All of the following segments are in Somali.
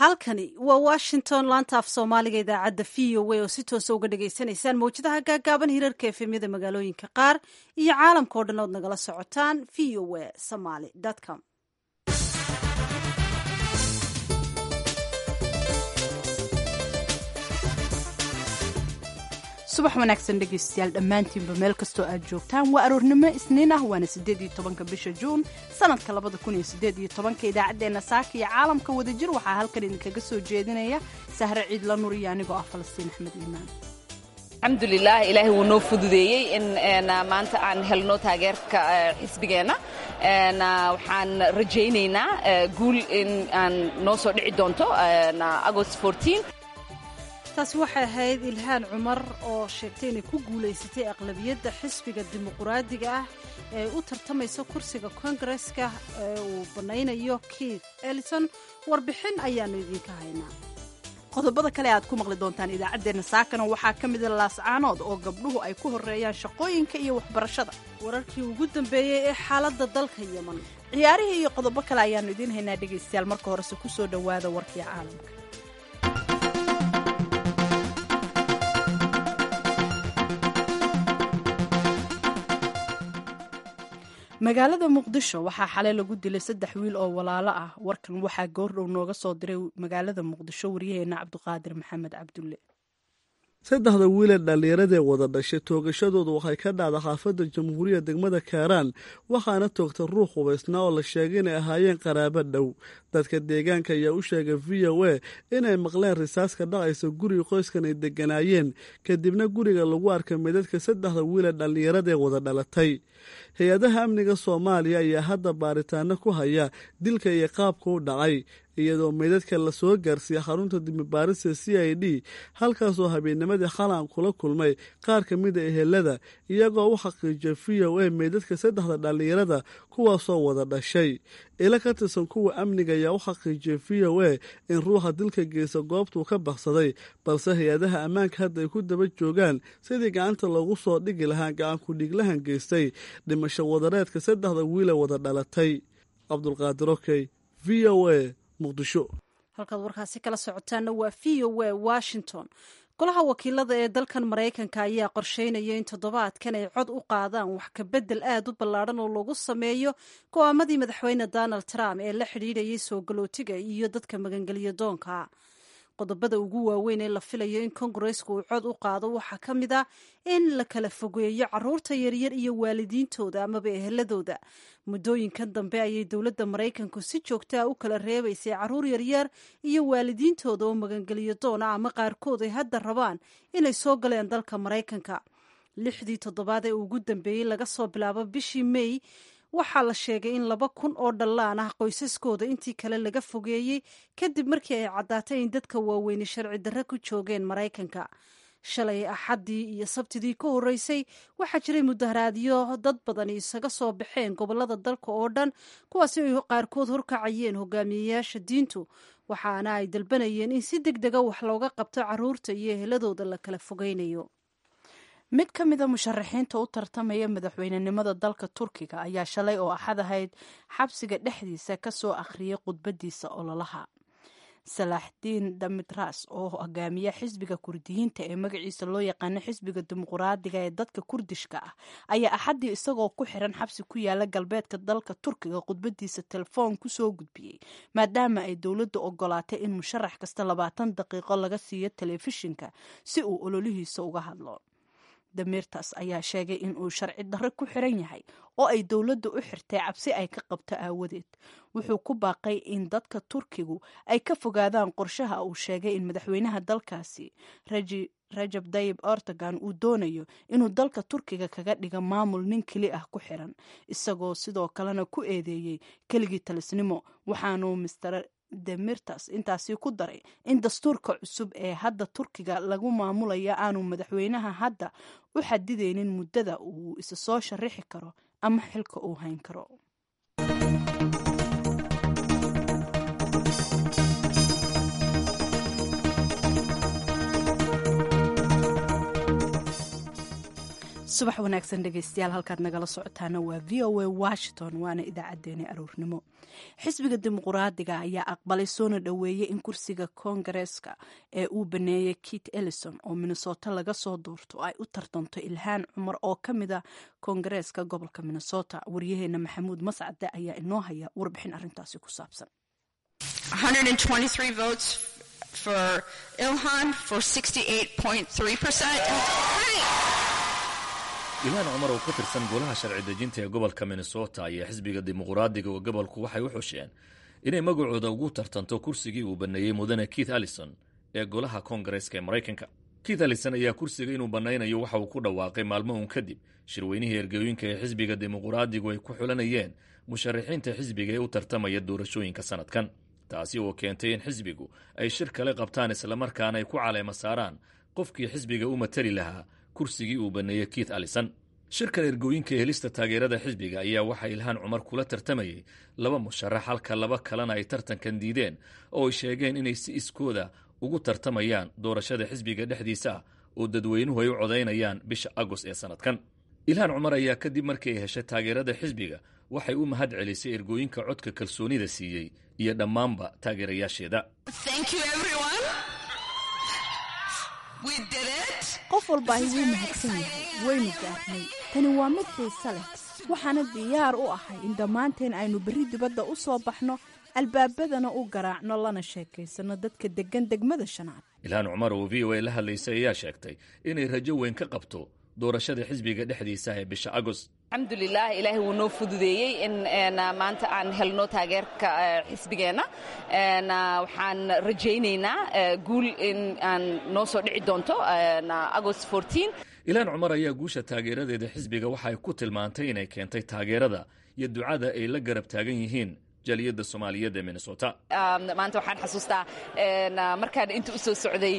halkani waa washington laanta af soomaaliga idaacadda v o a oo si toosa uga dhagaysanaysaan mawjadaha gaagaaban hirarka efemyada magaalooyinka qaar iyo caalamka oo dhan ood nagala socotaan v o a somaly com subax wanaagsan dhegaystayaal dhammaantiinba meel kastoo aad joogtaan waa aroornimo isniin ah waana siddeed iyo tobanka bisha juun sanadka labada kun iyo siddeed iyo tobanka idaacaddeenna saaka iyo caalamka wadajir waxaa halkan idinkaga soo jeedinaya sahre ciidla nur iyo anigoo ah falastiin axmed iimaan alxamdulilah ilaahay wuu noo fududeeyey in maanta aan helno taageerka xisbigeenna waxaan rajaynaynaa guul in aan noo soo dhici doonto agost taasi waxay ahayd ilhaan cumar oo sheegtay inay ku guulaysatay aqlabiyadda xisbiga dimuquraadiga ah ee u tartamaysa kursiga kongareska ee uu bannaynayo keith elison warbixin ayaannu idinka haynaa qodobada kale aad ku maqli doontaan idaacaddeenna saakana waxaa ka mida laascaanood oo gabdhuhu ay ku horreeyaan shaqooyinka iyo waxbarashada wararkii ugu dambeeyey ee xaaladda dalka yeman ciyaarihii iyo qodobo kale ayaannu idiin haynaa dhegaystayaal marka horese ku soo dhowaada warkii caalamka magaalada muqdisho waxaa xalay lagu dilay saddex wiil oo walaalo ah warkan waxaa goordhow nooga soo diray magaalada muqdisho waryaheena cabdiqaadir maxamed cabdulle saddexda wiilee dhallinyaradee wada dhashay toogashadoodu waxay ka dhacda xaafadda jamhuuriya degmada kaaraan waxaana toogta ruux hubaysnaa oo la sheegay inay ahaayeen qaraabo dhow dadka deegaanka ayaa u sheegay v o a inay maqleen risaaska dhacaysa guriga qoyskan ay degganaayeen kadibna guriga lagu arkay midadka saddexda wiilee dhallinyaradee wada dhalatay hay-adaha amniga soomaaliya ayaa hadda baaritaano ku haya dilka iyo qaabka u dhacay iyadoo meydadka la soo gaarsiiya xarunta dimibaarista c i d halkaasoo habeennimadii xalan kula kulmay qaar ka mida ehelada iyagoo u xaqiijiyay v o a meydadka saddexda dhallinyarada kuwaasoo wada dhashay ilo ka tirsan kuwa amniga ayaa u xaqiijiyay v o a in ruuxa dilka geysta goobtuu ka baxsaday balse hay-adaha ammaanka hadda ay ku daba joogaan sidii gacanta loogu soo dhigi lahaa gacankudhiglahan geystay dhimasho wadareedka saddexda wiile wada dhalatay cabdulqaadir okey v o a halkaad warkaasi kala socotaanna waa v o a washington golaha wakiilada ee dalkan maraykanka ayaa qorsheynaya in toddobaadkan ay cod u qaadaan wax kabedel aad u ballaadhan oo lagu sameeyo go-aamadii madaxweyne donald trump ee la xidhiidhayay soo galootiga iyo dadka magangelyo doonka qodobada ugu waaweyn ee la filayo in kongareska uu cod u qaado waxaa ka mid ah in la kala fogeeyo caruurta yaryar iyo waalidiintooda amaba eheladooda muddooyinkan dambe ayay dowladda maraykanku si joogtaa u kala reebaysay caruur yaryar iyo waalidiintooda oo magangeliyo doona ama qaarkood ay hadda rabaan inay soo galeen dalka maraykanka lixdii toddobaad ee ugu dambeeyey laga soo bilaabo bishii may waxaa la sheegay in laba kun oo dhallaan ah qoysaskooda intii kale laga fogeeyey kadib markii ay caddaatay in dadka waaweyne sharci darre ku joogeen maraykanka shalay axaddii iyo sabtidii ka horreysay waxaa jiray mudaharaadyo dad badani isaga soo baxeen gobollada dalka oo dhan kuwaasi ay qaarkood horkacayeen hogaamiyeyaasha diintu waxaana ay dalbanayeen in si deg dega wax looga qabto caruurta iyo eheladooda la kala fogeynayo mid ka mida musharaxiinta u tartamaya madaxweynenimada dalka turkiga ayaa shalay oo axad ahayd xabsiga dhexdiisa ka soo akhriyay khudbadiisa ololaha salaaxdiin damitras oo hogaamiya xisbiga kurdiyiinta ee magaciisa loo yaqaano xisbiga dimuquraadiga ee dadka kurdishka ah ayaa axaddii isagoo ku xiran xabsi ku yaala galbeedka dalka turkiga khudbadiisa telefoon kusoo gudbiyey maadaama ay dowladda ogolaatay in musharax kasta labaatan daqiiqo laga siiyo telefishinka si uu ololihiisa uga hadlo damirtas ayaa sheegay in uu sharci darro ku xiran yahay oo ay dowladda u xirtay cabsi ay ka qabto aawadeed wuxuu ku baaqay in dadka turkigu ay ka fogaadaan qorshaha uu sheegay in madaxweynaha dalkaasi rajab dayib erdogan uu doonayo inuu dalka turkiga kaga dhiga maamul nin keli ah ku xiran isagoo sidoo kalena ku eedeeyey keligii talisnimo waxaanuu mister demirtas intaasi ku daray in dastuurka cusub ee hadda turkiga lagu maamulaya aanu madaxweynaha hadda u xadideynin muddada uu isa soo sharixi karo ama xilka uu hayn karo subax wanaagsan dhegeystayaal halkaad nagala socotaana waa v o a washington waana idaacadeeni aroornimo xisbiga dimuquraadiga ayaa aqbalay soona dhoweeyey in kursiga koongareeska ee uu baneeyey kit ellison oo minnesota laga soo doorto ay u tartanto ilhaan cumar oo ka mid a koongareeska gobolka minnesota waryaheena maxamuud mascade ayaa inoo haya warbixin arintaasi ku saabsan ilhaan cumar oo ka tirsan golaha sharci dejinta ee gobolka minnesota ayaa xisbiga dimuquraadiga oo gobolku waxay u xusheen inay magacooda ugu tartanto kursigii uu baneeyey mudane keith allison ee golaha koongareeska ee maraykanka keith allison ayaa kursiga inuu bannaynayo waxa uu ku dhawaaqay maalmo uun kadib shirweynihii ergooyinka ee xisbiga dimuquraadigu ay ku xulanayeen musharaxiinta xisbiga ee u tartamaya doorashooyinka sanadkan taasi oo keentay in xisbigu ay shir kale qabtaan islamarkaana ay ku caleema saaraan qofkii xisbiga u matali lahaa kursigii uu baneeyey keith allison shirkan ergooyinka ee helista taageerada xisbiga ayaa waxaa ilhaan cumar kula tartamayay laba musharax halka laba kalena ay tartankan diideen oo ay sheegeen inay si iskooda ugu tartamayaan doorashada xisbiga dhexdiisa ah oo dadweynuhu ay u codaynayaan bisha agost ee sanadkan ilhaan cumar ayaa kadib markii ay heshay taageerada xisbiga waxay u mahad celisay ergooyinka codka kalsoonida siiyey iyo dhammaanba taageerayaasheeda qof walba ay wuu mahadsan yahay waynu gaarnay tani waa mid xiise leh waxaana diyaar u ahay in dhammaanteen aynu berri dibadda u soo baxno albaabadana u garaacno lana sheekaysano dadka deggan degmada shanaad ilhaan cumar oo v o a la hadlaysay ayaa sheegtay inay rajo weyn ka qabto doorashada xisbiga dhexdiisa ee bisha agost alxamdulilah ilaahay wuu noo fududeeyey in maanta aan helno taageerka xisbigeenna waxaan rajaynaynaa guul in aan noo soo dhici doonto agost ilaan cumar ayaa guusha taageeradeeda xisbiga waxay ku tilmaantay inay keentay taageerada iyo ducada ay la garab taagan yihiin jaliyadda soomaaliyeed ee minnesota maanta waxaan xasuustaa markaan inta u soo socday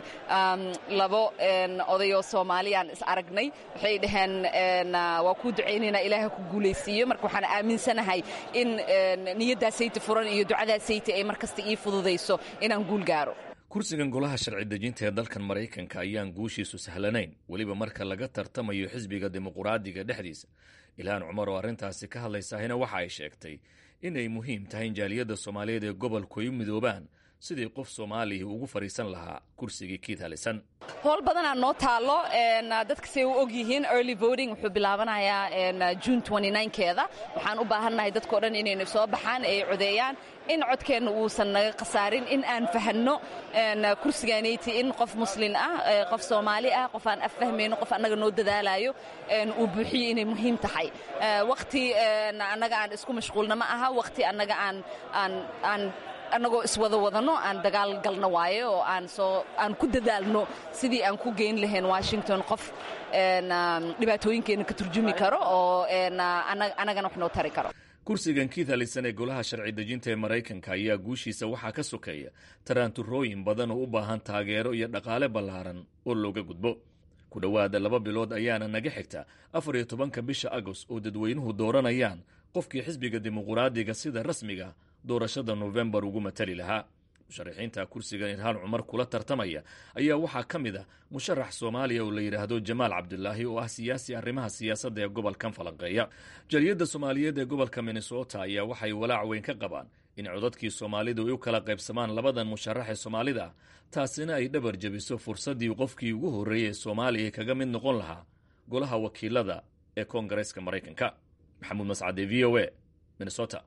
labo odayoo soomaaliyaan is aragnay waxay dhaheen waa kuu ducaynaynaa ilaaha ku guulaysiiyo marka waxaan aaminsanahay in niyaddaasayta furan iyo ducadaasayta ay mar kasta ii fududayso inaan guul gaaro kursigan golaha sharci dejinta ee dalkan maraykanka ayaan guushiisu sahlanayn weliba marka laga tartamayo xisbiga dimuquraadiga dhexdiisa ilhaan cumar oo arrintaasi ka hadlaysahina waxa ay sheegtay inay muhiim tahay in jaaliyadda soomaaliyeed ee gobolku ay u midoobaan sidii qof soomaaliya ugu fadhiisan lahaa kursigii kiit halisan howl badanaa noo taallo dadka say u og yihiin early voting wuxuu bilaabanayaa june keeda waxaan u baahannahay dadkao dhan inaynu soo baxaan ay codeeyaan in codkeenna uusan naga khasaarin in aan fahanno kursigaanayti in qof muslin ah qof soomaali ah qof aan affahmayno qof annaga noo dadaalayo uu buuxiyo inay muhiim tahay wakhti annaga aan isku mashquulna ma aha wakhti annaga aan aan aan annagoo iswada wadanno aan dagaal galno waaye oo aan soo aan ku dadaalno sidii aan ku geyn lahayn washington qof dhibaatooyinkeenna ka turjumi karo oo annagana wax noo tari karo kursigan kiith alisan ee golaha sharci dejinta ee maraykanka ayaa guushiisa waxaa ka sokeeya taraanturooyin badan oo u baahan taageero iyo dhaqaale ballaaran oo looga gudbo ku dhowaada laba bilood ayaana naga xigta afar iyo tobanka bisha agost oo dadweynuhu dooranayaan qofkii xisbiga dimuquraadiga sida rasmiga doorashada nofembar ugu matali lahaa musharaxiinta kursigan ilhaan cumar kula tartamaya ayaa waxaa ka mid a musharax soomaaliya oo la yidhaahdo jamaal cabdulaahi oo ah siyaasi arrimaha siyaasadda ee gobolkan falanqeeya jaliyadda soomaaliyeed ee gobolka minnesota ayaa waxay walaac weyn ka qabaan in codadkii soomaalidu ay u kala qaybsamaan labadan musharax ee soomaalida ah taasina ay dhabar jebiso fursaddii qofkii ugu horreeyey ee soomaaliya kaga mid noqon lahaa golaha wakiilada ee koongareeska maraykanka maxamuud mascade v o a minnesota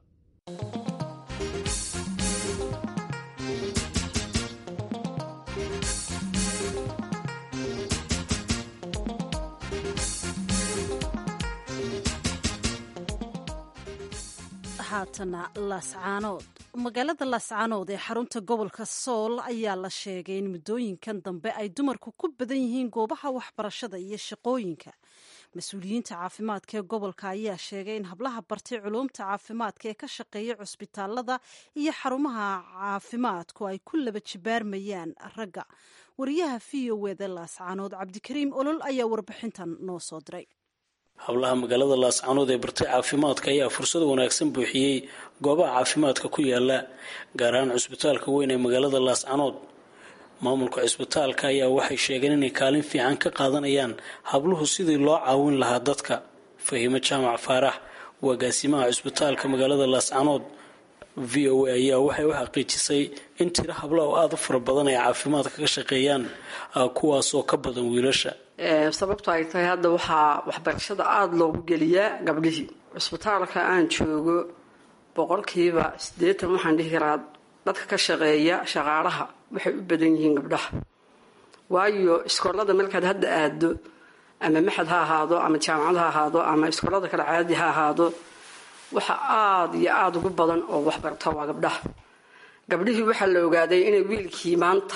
haatana laascaanood magaalada laascaanood ee xarunta gobolka sool ayaa la sheegay in muddooyinkan dambe ay dumarku ku badan yihiin goobaha waxbarashada iyo shaqooyinka mas-uuliyiinta caafimaadka ee gobolka ayaa sheegay in hablaha bartay culuumta caafimaadka ee ka shaqeeya cusbitaalada iyo xarumaha caafimaadku ay ku laba jibaarmayaan ragga wariyaha v o wda laascaanood cabdikariim olol ayaa warbixintan noo soo diray hablaha magaalada laascaanood ee bartay caafimaadka ayaa fursad wanaagsan buuxiyey goobaha caafimaadka ku yaala gaar ahaan cusbitaalka weyn ee magaalada laascaanood maamulka cisbitaalka ayaa waxay sheegeen inay kaalin fiican ka qaadanayaan habluhu sidii loo caawin lahaa dadka fahiimo jaamac faarax agaasimaha cisbitaalka magaalada laascanood v o a ayaa waxay u xaqiijisay in tiro habla oo aada u fara badan ay caafimaadka ka shaqeeyaan kuwaasoo ka badan wiilasha sababto ay tahay hadda waxaa waxbarashada aada loogu geliyaa gabdhihii cisbitaalka aan joogo boqolkiiba siddeetan waxaan dhihi karaa dadka ka shaqeeya shaqaalaha waxay u badan yihiin gabdhaha waayo iskoolada markaad hadda aado ama maxad ha ahaado ama jaamacad ha ahaado ama iskoolada kale caadi ha ahaado waxa aada iyo aada ugu badan oo waxbarta waa gabdhaha gabdhihii waxaa la ogaaday inay wiilkii maanta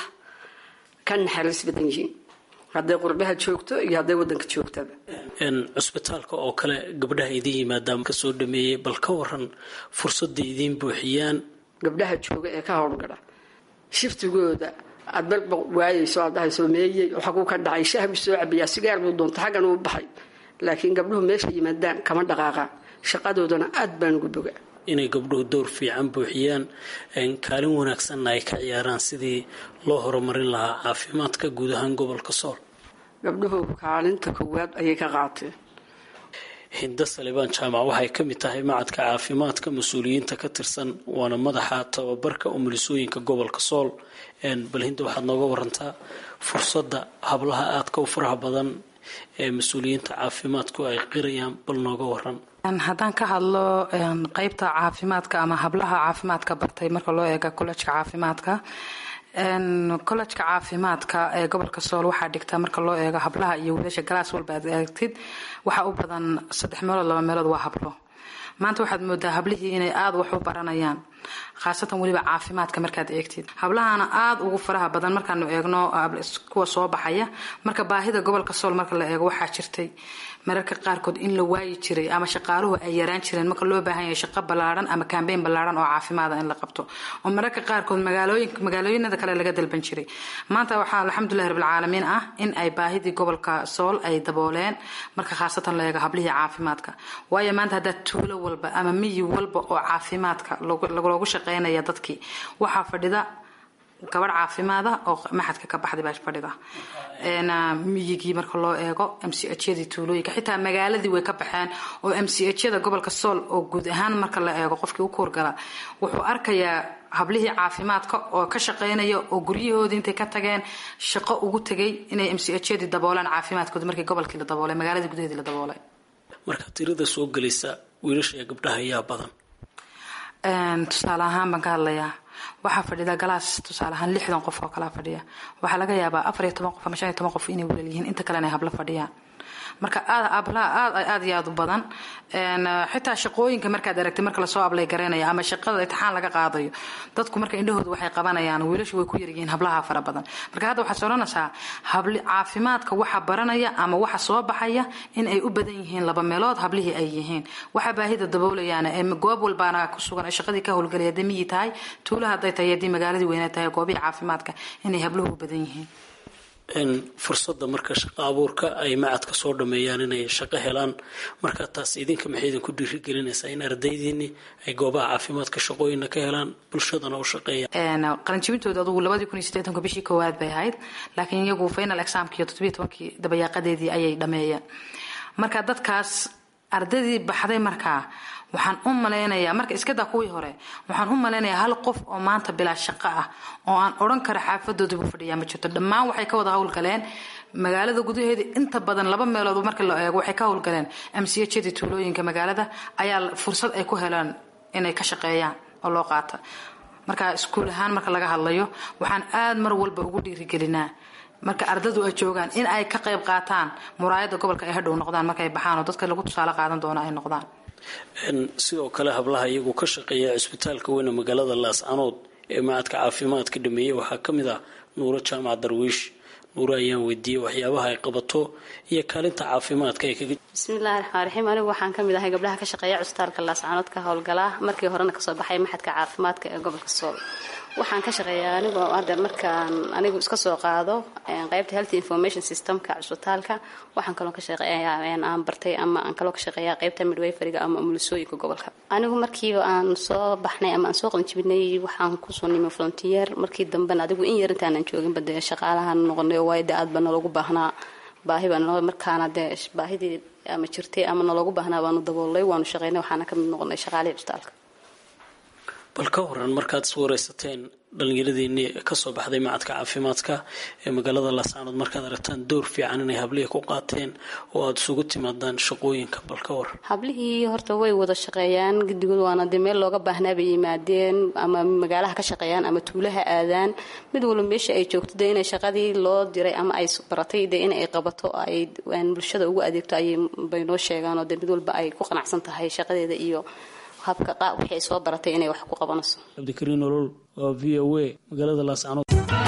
ka naxariis badan yihiin hadday qurbaha joogto iyo hadday wadanka joogtaba cusbitaalka oo kale gabdhaha idin yimaadaan kasoo dhameeyey bal ka waran fursadda idiin buuxiyaan gabdhaha jooga ee ka howlgala shiftigooda aad balba waayayso aad dhahayso meeyey waxaguu ka dhacay shaah buu soo cabayaa sigaar buu doonta xaggan uu baxay laakiin gabdhuhu meesha yimaadaan kama dhaqaaqaan shaqadoodana aad baan ugu boga inay gabdhuhu door fiican buuxiyaan kaalin wanaagsanna ay ka ciyaaraan sidii loo horumarin lahaa caafimaadka guud ahaan gobolka sool gabdhuhu kaalinta koowaad ayay ka qaateen hinda salibaan jaamac waxay ka mid tahay macadka caafimaadka mas-uuliyiinta ka tirsan waana madaxa tababarka umulisooyinka gobolka sool bal hinda waxaad nooga warantaa fursadda hablaha aadka u faraha badan ee mas-uuliyiinta caafimaadku ay qirayaan bal nooga waran haddaan ka hadlo qeybta caafimaadka ama hablaha caafimaadka bartay marka loo eega collejka caafimaadka collejka caafimaadka ee gobolka sool waxaa dhigta marka loo eego hablaha iyo wiilasha galaas walba aad eegtid waxaa u badan saddex meelood laba meelood waa hablo maanta waxaad moodaa hablihii inay aada wax u baranayaan khaasatan weliba caafimaadka markaad eegtid hablahana aada ugu faraha badan markaanu eegno kuwa soo baxaya marka baahida gobolka sool marka la eego waxaa jirtay mararka qaarkood in la waayi jiray ama shaqaaluhu ay yaraan jireen marka loo baahan yahay shaqo ballaaran ama kambeyn ballaaran oo caafimaada in la qabto oo mararka qaarkood magaalooyinada kale laga dalban jiray maanta waxaa alxamdulilahi rabbilcaalamiin ah in ay baahidii gobolka sool ay dabooleen marka khaasatan la eego hablihii caafimaadka waayo maanta haddaa tuulo walba ama miyi walba oo caafimaadka loogu shaqeynaya dadkii waxaa fadhida gabadh caafimaada oo maxadka ka baxday baa fadhida miyigii marka loo eego m c hyadii tuulooyinka xitaa magaaladii way ka baxeen oo m c hyada gobolka sool oo guud ahaan marka la eego qofkii u kuurgala wuxuu arkayaa hablihii caafimaadka oo ka shaqeynaya oo guryahoodii intay ka tageen shaqo ugu tegay inay m c hyadii daboolaan caafimaadkooda markii gobolkii la daboolay magaaladii gudaheedii la daboolay marka tirada soo gelaysa wiilasha ee gabdhaha ayaa badan tusaale ahaan baan ka hadlayaa waxaa fadhida galaas tusaale ahaan lixdan qof oo kalaa fadhiya waxaa laga yaabaa afar iyo toban qof ama shan iyo toban qof inay wilal yihiin inta kalena ay hablo fadhiyaan marka ablaha aad aad iyo aad u badan xitaa shaqooyinka markaad aragtay marka lasoo ablay garaynaya ama shaqada intixaan laga qaadayo dadku marka indhahooda waxay qabanayaan wiilashu way ku yaryihiin hablaha fara badan marka hadda waxaad odhanaysaa caafimaadka waxa baranaya ama waxa soo baxaya in ay u badan yihiin laba meelood hablihii ay yihiin waxa baahida daboolayaan ee goob walbaana ku sugan ee shaqadii ka howlgalaya hadday miyi tahay tuula hadday tahay haddii magaaladii weyna tahay goobihii caafimaadka inay habluhu u badan yihiin fursadda marka shaqo abuurka ay macadka soo dhameeyaan inay shaqo helaan marka taas idinka maxay idinku dhiirigelinaysaa in ardaydiini ay goobaha caafimaadka shaqooyina ka helaan bulshadana u shaqeeyaan qalinjibintooda adugu labadii kun iyo siddeetanka bishii koowaad bay ahayd laakiin iyagu final examkii toddobiyo tobankii dabayaaqadeedii ayay dhameeyeen marka dadkaas ardaydii baxday markaa waxaan u malaynayaa marka iskadaa kuwii hore waxaan u malaynayaa hal qof oo maanta bilaa shaqo ah oo aan odhan kara xaafadooda buu fadhiyaa ma jirto dhammaan waxay ka wada howlgaleen magaalada gudaheeda inta badan laba meelood marka la eego waxay ka howlgaleen amsiyajadii tuulooyinka magaalada ayaa fursad ay ku helaan inay ka shaqeeyaan oo loo qaata marka iskuul ahaan marka laga hadlayo waxaan aad mar walba ugu dhiirigelinaa marka ardadu ay joogaan in ay ka qayb qaataan muraayada gobolka ay hadhow noqdaan markaay baxaan oo dadka lagu tusaale qaadan doono ay noqdaan sidoo kale hablaha iyagu ka shaqeeya cisbitaalka weyne magaalada laascanood ee macadka caafimaadka dhameeyey waxaa ka mid ah nuuro jaamac darwiish nuuro ayaan weydiiyey waxyaabaha ay qabato iyo kaalinta caafimaadka ay kaga bismillahi raxmaan raxiim anigu waxaan kamid ahay gabdhaha ka shaqeeya cusbitaalka laascaanood ka howlgala markii horena kasoo baxay maxadka caafimaadka ee gobolka sool waxaan ka shaqeeyaa anigoo hadda markaan anigu iska soo qaado qeybta health information systemka cusbitaalka waxaan kaloo ka shaqeeyaa aan bartay ama aan kaloo ka shaqeeyaa qeybta midwayfariga ama umulisooyinka gobolka anigu markiiba aan soo baxnay ama aan soo qalinjibinay waxaan kusoo nimi volunteer markii dambena adigu in yar intaanan jooginba dee shaqaalahan noqonay waayo dee aad baa naloogu baahnaa baahi baa naloo markaana dee baahidii ama jirtay ama naloogu baahnaa baanu daboolay waanu shaqeynay waxaana kamid noqonay shaqaalihii cusbitaalka bal ka waran markaad is wareysateen dhallinyaradiinii kasoo baxday macadka caafimaadka ee magaalada laascaanood markaad aragtaan door fiican inay hablihii ku qaateen oo aada isugu timaadaan shaqooyinka bal ka waran hablihii horta way wada shaqeeyaan guddigood waana dee meel looga baahnaa bay yimaadeen ama magaalaha ka shaqeeyaan ama tuulaha aadaan mid walba meesha ay joogto dee inay shaqadii loo diray ama ay baratay dee in ay qabato ay bulshada ugu adeegto ayay bay noo sheegaanoo dee mid walba ay ku qanacsan tahay shaqadeeda iyo habka qaab wixii ay soo baratay inay wax ku qabanayso cabdikariin olol waa v o a magaalada laascaanood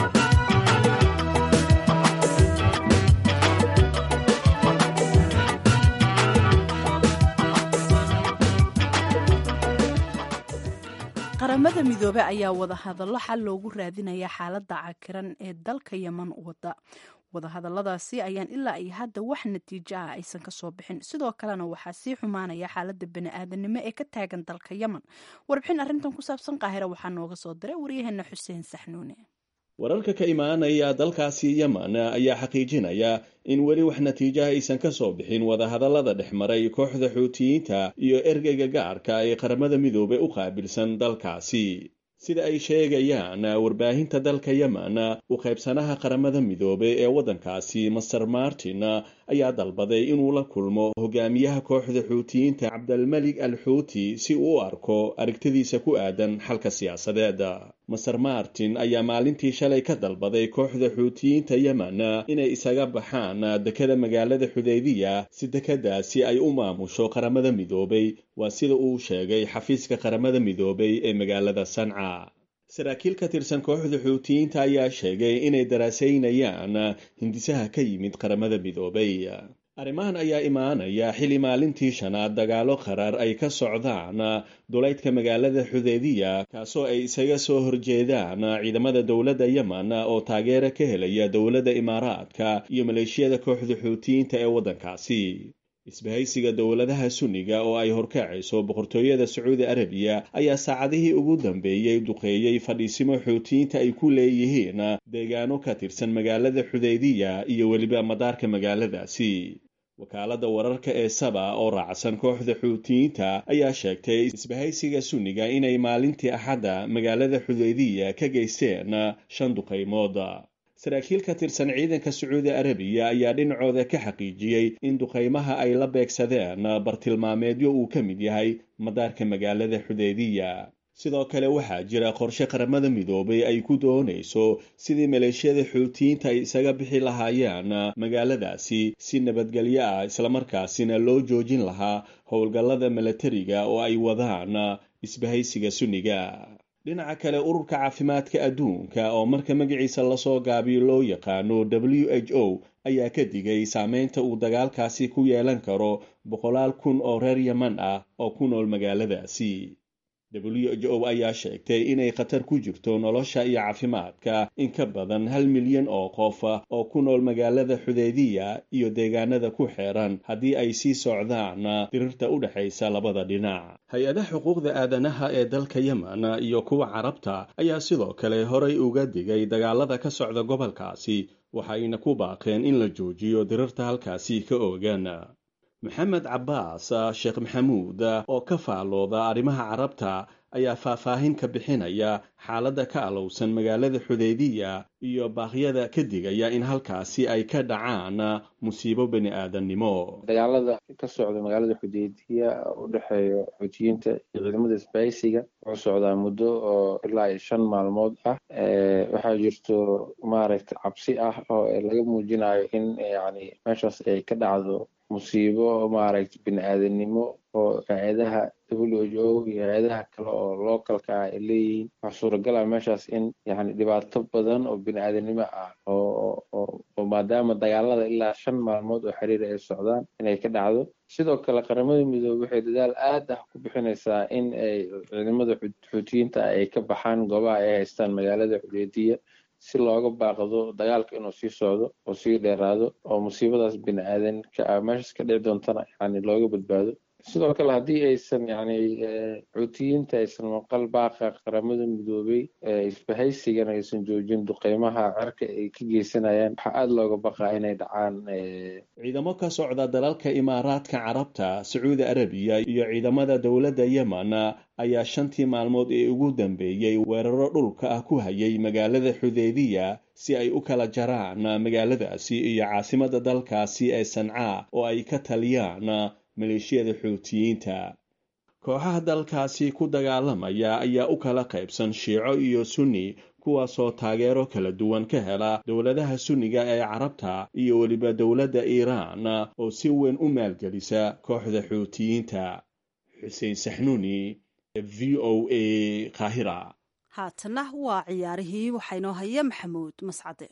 qaramada midoobe ayaa wadahadallo xal loogu raadinaya xaaladda cakiran ee dalka yeman wada wadahadaladaasi ayaan ilaa iyo hadda wax natiijo ah aysan kasoo bixin sidoo kalena waxaa sii xumaanaya xaalada bani-aadanimo ee ka taagan dalka yemen warbixin arrintan ku saabsan qaahira waxaa nooga soo diray waryaheena xuseen saxnuune wararka ka imaanaya dalkaasi yemen ayaa xaqiijinaya in weli wax natiijaha aysan ka soo bixin wadahadallada dhex maray kooxda xuutiyiinta iyo ergeyga gaarka ee qaramada midoobey u qaabilsan dalkaasi sida ay sheegayaan warbaahinta dalka yemen u qaybsanaha qaramada midoobey ee waddankaasi master martin ayaa dalbaday inuu la kulmo hogaamiyaha kooxda xuutiyiinta cabdalmelig al xuuti si uu u arko aragtidiisa ku aadan xalka siyaasadeed master martin ayaa maalintii shalay ka dalbaday kooxda xuutiyiinta yemen inay isaga baxaan dekada magaalada xudeydiya si dekadaasi ay u maamusho qaramada midoobey waa sida uu sheegay xafiiska qaramada midoobey ee magaalada sanca saraakiil ka tirsan kooxda xuutiyiinta ayaa sheegay inay daraasaynayaan hindisaha ka yimid qaramada midoobey arrimahan ayaa imaanaya xili maalintii shanaad dagaalo qarar ay ka socdaan duleydka magaalada xudeydiya kaasoo ay isaga soo horjeedaan ciidamada dowladda yemen oo taageero ka helaya dowladda imaaraadka iyo maleeshiyada kooxda xuutiyiinta ee waddankaasi isbahaysiga dowladaha sunniga oo ay horkacayso boqortooyada sacuudi arabiya ayaa saacadihii ugu dambeeyey duqeeyey fadhiisimo xuutiyiinta ay ku leeyihiin deegaano ka tirsan magaalada xudeydiya iyo weliba madaarka magaaladaasi wakaaladda wararka ee saba oo raacsan kooxda xuutiyiinta ayaa sheegtay isbahaysiga sunniga inay maalintii axadda magaalada xudeydiya ka geysteen shan duqaymood saraakiil ka tirsan ciidanka sacuudi arabiya ayaa dhinacooda ka xaqiijiyey in duqaymaha ay la beegsadeen bartilmaameedyo uu ka mid yahay madaarka magaalada xudeydiya sidoo kale waxaa jira qorshe qaramada midoobay ay ku doonayso sidii maleeshiyada xuutiyiinta ay isaga bixi lahaayeen magaaladaasi si nabadgelyo ah islamarkaasina loo joojin lahaa howlgallada milatariga oo ay wadaan isbahaysiga sunniga dhinaca kale ururka caafimaadka adduunka oo marka magaciisa lasoo gaabiyo loo yaqaano w h o ayaa ka digay saameynta uu dagaalkaasi ku yeelan karo boqolaal kun oo reer yeman ah oo ku nool magaaladaasi w h o ayaa sheegtay inay khatar ku jirto nolosha iyo caafimaadka in ka badan hal milyan oo qof oo ku nool magaalada xudeydiya iyo deegaanada ku xeeran haddii ay sii socdaan dirirta u dhexaysa labada dhinac hay-adaha xuquuqda aadanaha ee dalka yemen iyo kuwa carabta ayaa sidoo kale horay uga digay dagaalada ka socda gobolkaasi waxayna ku baaqeen in la joojiyo dirirta halkaasi ka oogan maxamed cabbaas sheekh maxamuud oo ka faalooda arrimaha carabta ayaa faahfaahin ka bixinaya xaaladda ka alowsan magaalada xudeydiya iyo baaqyada ka digaya in halkaasi ay ka dhacaan musiibo bani aadannimo dagaalada ka socda magaalada xudeydiya u dhexeeya xuutiyiinta iyo ciidamada isbahaysiga wuxuu socdaa muddo oo ilaa iyo shan maalmood ah waxaa jirto maaragta cabsi ah oo laga muujinayo in yani meeshaas ay ka dhacdo musiibo maaragta bini aadanimo oo hay-adaha w h o iyo hay-adaha kale oo localka ah ay leeyihiin waxaa suuragal ah meeshaas in yani dhibaato badan oo bini aadanimo ah oo maadaama dagaalada ilaa shan maalmood oo xiriir ay socdaan inay ka dhacdo sidoo kale qaramada midoobey waxay dadaal aad ah ku bixinaysaa in ay ciidamada xuutiyiinta ay ka baxaan goobaha ay haystaan magaalada xudeediya si looga baaqdo dagaalka inuu sii socdo oo sii dheeraado oo musiibadaas bini aadanka ah meeshaas ka dhici doontana yani looga badbaado sidoo kale haddii aysan yani xuutiyiinta aysan maqal baaqa qaramada midoobey isbahaysigana aysan joojin duqeymaha cerka ay ka geysanayaan waxaa aada looga baqaa inay dhacaan ciidamo ka socda dalalka imaaraadka carabta sacuudi arabiya iyo ciidamada dowladda yemen ayaa shantii maalmood ee ugu dambeeyey weeraro dhulka ah ku hayay magaalada xudeydiya si ay u kala jaraan magaaladaasi iyo caasimadda dalkaasi ee sancaa oo ay ka taliyaan maleeshiyada xuutiyiinta kooxaha dalkaasi ku dagaalamaya ayaa u kala qaybsan shiico iyo sunni kuwaasoo taageero kala duwan ka hela dowladaha sunniga ee carabta iyo weliba dowladda iiraan oo si weyn u maalgelisa kooxda xuutiyiinta xuseen saxnuuni v o a qaahira haatana waa ciyaarihii waxaa inoo haya maxamuud mascade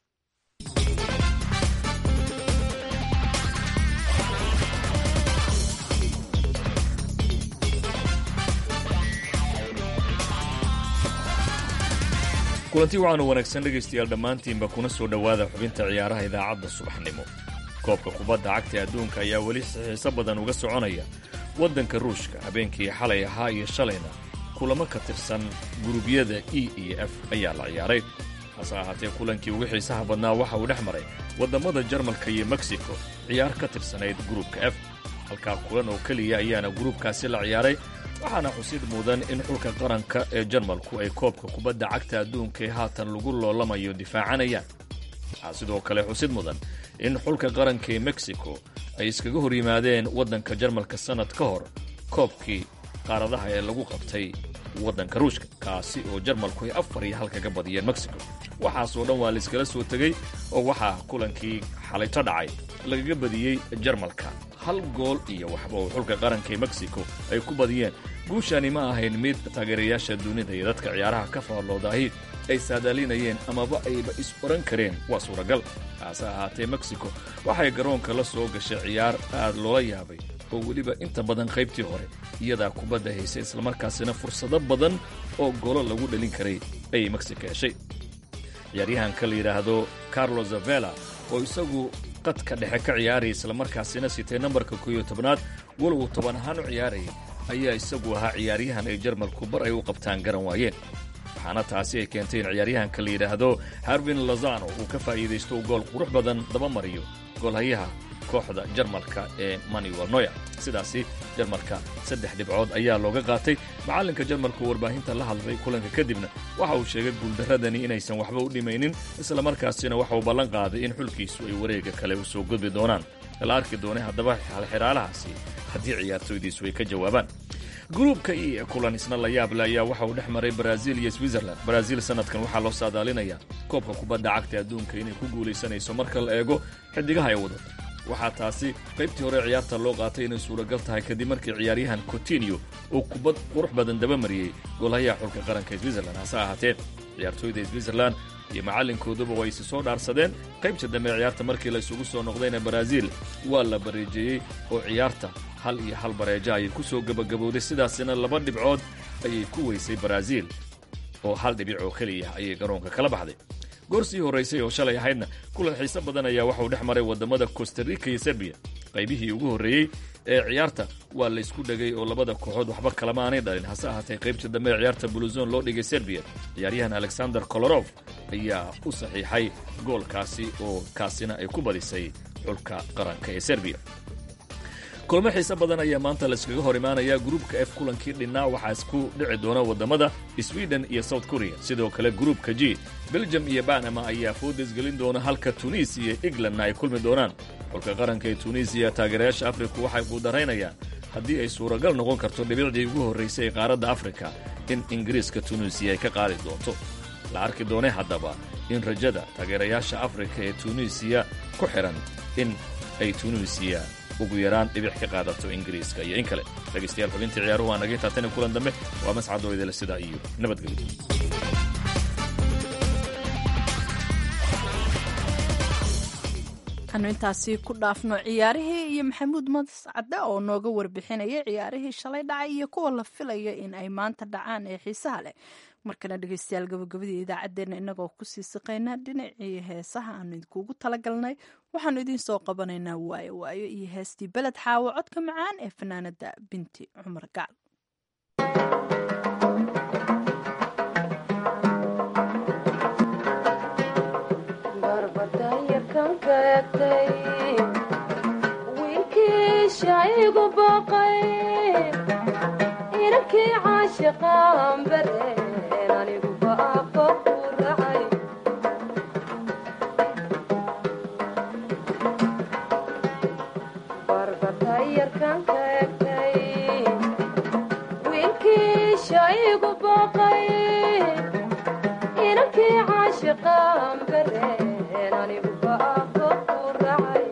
kulanti waxaanu wanaagsan dhegaystayaal dhammaantiinba kuna soo dhowaada xubinta ciyaaraha idaacadda subaxnimo koobka kubadda cagta adduunka ayaa weli xiiso badan uga soconaya waddanka ruushka habeenkii xalay ahaa iyo shalayna kulamo ka tirsan gurubyada e iyo f ayaa la ciyaaray hase ahaatee kulankii ugu xiisaha badnaa waxa uu dhex maray waddammada jarmalka iyo meksiko ciyaar ka tirsanayd gruubka f halkaa kulan oo keliya ayaana gruubkaasi la ciyaaray waxaana xusid mudan in xulka qaranka ee jarmalku ay koobka kubadda cagta adduunka ee haatan lagu loolamayo difaacanayaan waxaa sidoo kale xusid mudan in xulka qaranka ee meksiko ay iskaga hor yimaadeen waddanka jarmalka sannad ka hor koobkii qaaradaha ee lagu qabtay waddanka ruushka kaasi oo jarmalku ay afar iyo hal kaga badiyeen mexico waxaasoo dhan waa layskala soo tegey oo waxaa kulankii xalayto dhacay lagaga badiyey jarmalka hal gool iyo waxba oo xulka qaranka ee mexico ay ku badiyeen guushani ma ahayn mid taageerayaasha dunida iyo dadka ciyaaraha ka faalloodahi ay saadaalinayeen amaba ayba is oran kareen waa suuragal haase ahaatee mexico waxay garoonka la soo gashay ciyaar aad loola yaabay oo weliba inta badan qaybtii hore iyadaa kubadda haysay islamarkaasina fursado badan oo golo lagu dhalin karay ayay mexico heshay ciyaaryahanka la yidhaahdo carlos avela oo isagu qadka dhexe ka ciyaaraya islamarkaasina sitay nambarka koo iyo tobnaad walow toban ahaan u ciyaaraya ayaa isagu ahaa ciyaaryahan ay jarmalku bar ay u qabtaan garan waayeen waxaana taasi ay keentay in ciyaaryahanka la yidhaahdo harvin lozano uu ka faa'iidaysto uu gool qurux badan dabamariyo goolhayaha kooxda jarmalka ee manuel noya sidaasi jarmalka saddex dhibcood ayaa looga qaatay macallinka jarmalka warbaahinta la hadlay kulanka kadibna waxa uu sheegay guuldarradani inaysan waxba u dhimaynin islamarkaasina waxa uu ballan qaaday in xulkiisu ay wareega kale u soo gudbi doonaan la arki doonay haddaba xiraalahaasi haddii ciyaartoydiisu ay ka jawaabaan gruubka e kulan isna la yaable ayaa waxa uu dhex maray brazil iyo switzerland brazil sanadkan waxaa loo saadaalinayaa koobka kubadda cagta adduunka inay ku guulaysanayso marka la eego xidigaha ay wadato waxaa taasi qaybtii hore ciyaarta loo qaatay inay suuragal tahay kadib markii ciyaaryahan cotinio uu kubad qurux badan dabamariyey goolhayaha xulka qaranka switzerland hase ahaatee ciyaartooyda switzerland iyo macallinkooduba way isi soo dhaarsadeen qaybta dambe ciyaarta markii la isugu soo noqdayna brazil waa la bareejeeyey oo ciyaarta hal iyo hal bareejo ayay ku soo gebagabowday sidaasina laba dhibcood ayay ku weysay brazil oo hal dhibic oo keliya ayay garoonka kala baxday goor sii horraysay oo shalay ahaydna kulan xiise badan ayaa waxauu dhex maray waddamada costarica iyo serbiya qaybihii ugu horreeyey ee ciyaarta waa laysku dhegay oo labada kooxood waxba kalama aanay dhalin hase ahaatee qaybta dambe ee ciyaarta buluzon loo dhigay serbiya ciyaaryahan alexander kolorof ayaa u saxiixay goolkaasi oo kaasina ay ku badisay xulka qaranka ee serbiya kulmo xiise badan ayaa maanta layskaga hor imaanaya gruubka f kulankii dhinnaa waxaa isku dhici doona waddamada sweden iyo south korea sidoo kale gruubka g belgium iyo banama ayaa foodes gelin doona halka tunis iyo englandna ay kulmi doonaan xulka qaranka ee tunisiya taageerayaasha afrika waxay guudaraynayaan haddii ay suuragal noqon karto dhibicdii ugu horraysay ee qaaradda afrika in ingiriiska tunisiya ay ka qaadi doonto la arki doonay haddaba in rajada taageerayaasha afrika ee tunisiya ku xidhan in ay tunisiya ugu yaraan dhibic ka qaadato ingiriiska iyo in kale dhegaystayaal xubintii ciyaaruhu waa naga taatani kulan dambe waa mascadoo idila sidaa iyo nabadgelyo anu intaasi ku dhaafno ciyaarihii iyo maxamuud mascade oo nooga warbixinaya ciyaarihii shalay dhacay iyo kuwa la filaya in ay maanta dhacaan ee xiisaha leh markana dhegeystayaal gabagabadii idaacaddeenna inagoo kusii siqaynaa dhinacii heesaha aanu idinkuugu talagalnay waxaanu idiin soo qabanaynaa waayo waayo iyo heestii beled xaawo codka macaan ee fanaanada binti cumar gacal wiilkii shaygu baqay inankii caashiqaan bareen anigu baaqo ku racay barbatayarkan ka egtay wiilkii shaygu baqay inankii caashiqaan bareen anigu baaqo ku racay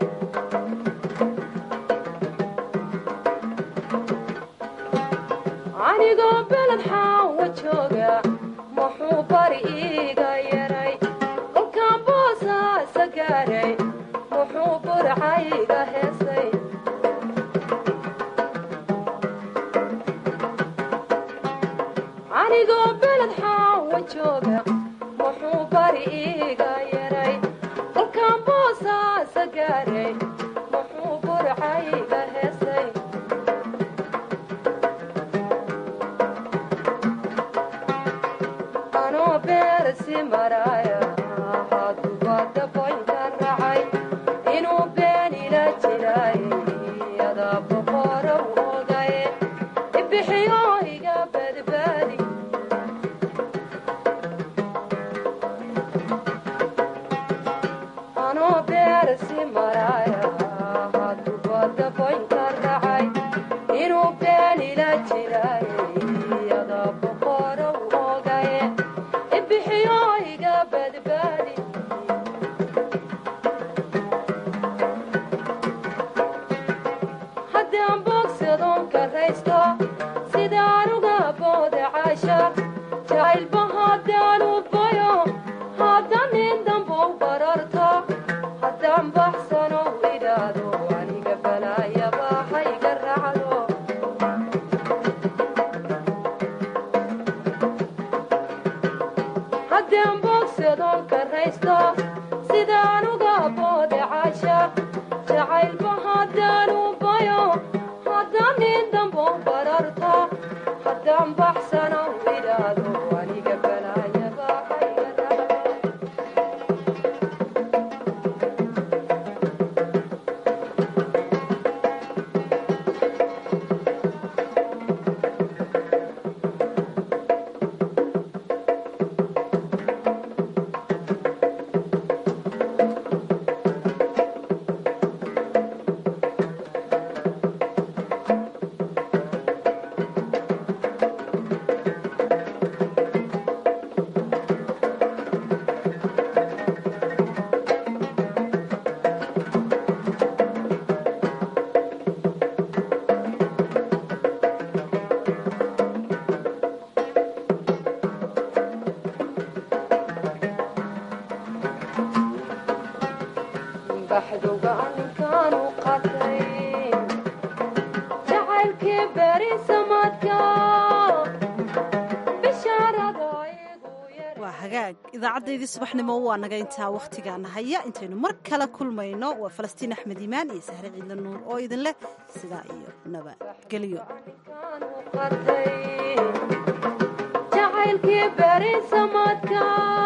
anigoo beled xaawa jooga muxuu bari iiga yaray kolkaan boosaasa gaadhay muxuu burcayga heesay anigoo beled xaawa jooga muxuu bari iiga yaray kolkaan boosaasa gaadhay muxuu burcayga heesay anoo beersi maraya haddubada boynka racay inuu beenila jiray adaa boqora u ogaye ibixiyo iga badbaadi anoo beersi maraya haddubada boynka racay inuu beenila jiray adaa boqora u ogaye ibixiyo iga badbaadi haddaan boogsadoon karaysto sidaan uga booda caasha jacaylba haddaan u bayo haddaan nin dambow bararto haddaan baxsano idhaado aniga balaayaba hayga raacdo haddaan boogsadoon karaysto sidaan uga booda caasha jacaylba haddaan u bayo haddaan nin dambow bararto haddaan baxsano idhaado aniga balaayaba hayga raacdo baxdowga ninkaanu qatay jacaylkii beri samaadka bishaarada waa hagaag idaacaddaydi subaxnimo waa naga intaa wakhtigaana haya intaynu mar kale kulmayno waa falastiin axmed iimaan iyo sahre ciidla nuur oo idin leh sidaa iyo nabadgelyo jacaylkii beri samaadka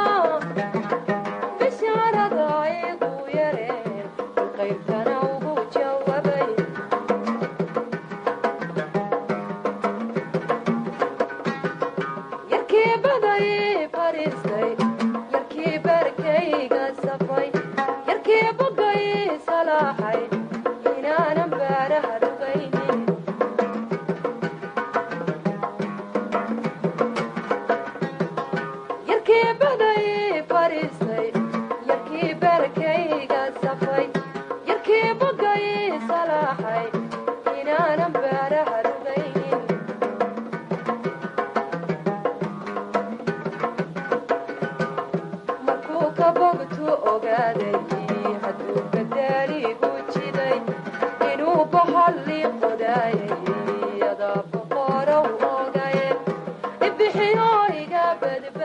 bishaarada igu yareen qaybtana ugu jawaabay yarkii baday fariistay yarkii barkayga safay yarkii bogay salaaxay inaanan baaraha dhugaynin yarkii baday fariistay yarkii barkayga safay yarkii bogay salaaxay badbaadi